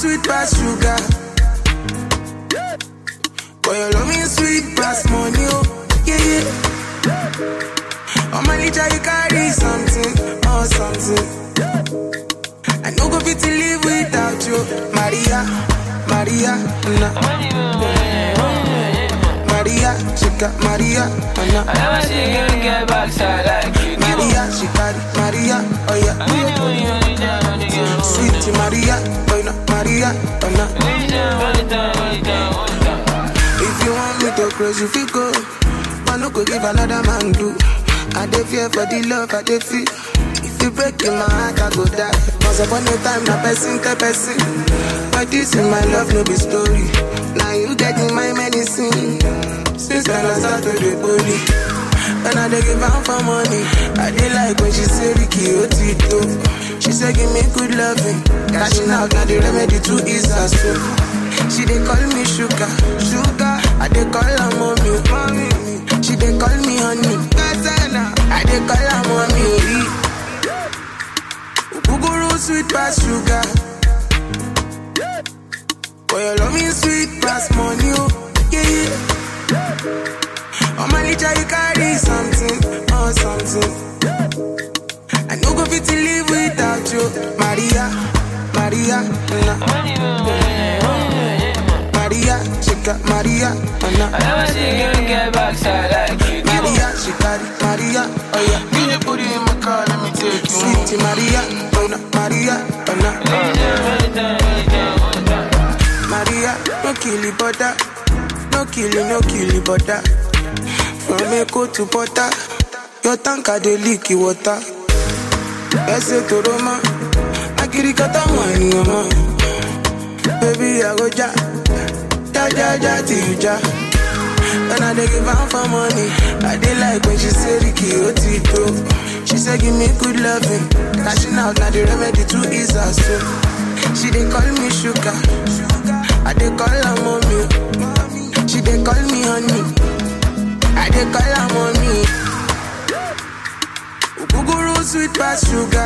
sweet past sugar. Boy, your love me sweet past money, oh, yeah, yeah. On my litter, you carry something, oh, something. I no go fit to live without you, Maria, Maria, nah. Maria, she got Maria, oh, nah. I never see a girl get backside like you do. Maria, she carry Maria, oh yeah. Only you, only you, only time, only you. Sweet Maria, oh no, Maria, oh no. Only time, only time, only time, only time. If you want me to close, you feel go. I no go give another man do. I dey fear for the love I dey feel. If you break in my heart, I go die. Once upon a time, na person tell person. But this in my love, no be story. Now you get in my medicine. Since then I start to dey holy. When I dey give am for money, I dey like when she say Ricky Otito. She say give me good loving, cashing out na the remedy to ease her soul. She dey call me sugar, sugar. I dey call her mommy, mommy. She dey call me honey, Gazana. I dey call her mommy. Uguru sweet past sugar. Boy, your love me sweet past money, oh yeah yeah. On my litter you carry something, oh something. I no go fit to live without you, Maria, Maria, nah. Only you, only you, only you. Maria, she got Maria, oh I nah. never see a girl get backside like you do. Maria, she carry Maria, oh yeah. Give me booty in my car, let me take you home. Sweet Maria, oh nah, Maria, oh nah. Only time, only time, only time, only time. Maria, no kill it, butter. No kill it, no kill it, butter. From Echo to Butter, your tanker dey leak the water. Ese to Roma, akirikata money, mama. Baby, I go ja, ja ja ja till you ja. When I dey give am for money, I dey like when she say Ricky Otito. She say give me good loving, cashing out na the remedy to ease her soul. She dey call me sugar, I dey call her mommy. She dey call me honey, I dey call her mommy. Uguru sweet past sugar,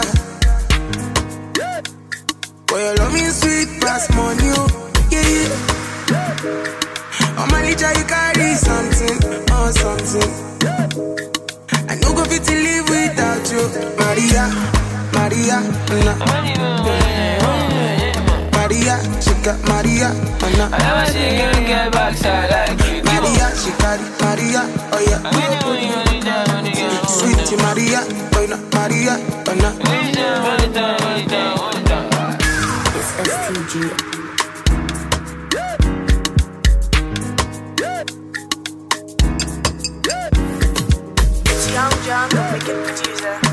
boy your love me sweet past money, oh yeah yeah. On my litter you carry something, oh something. I no go fit to live without you, Maria, Maria, nah. Only you, only you, only you. Maria, she got Maria, oh I nah. never see a girl get backside like you do. Maria, she carry Maria, oh yeah. Only you, only you, only time, only you. Sweet Maria, oh no, Maria, oh nah. Only time, only time, only time, only time. It's STG. It's Young John, the wicked producer.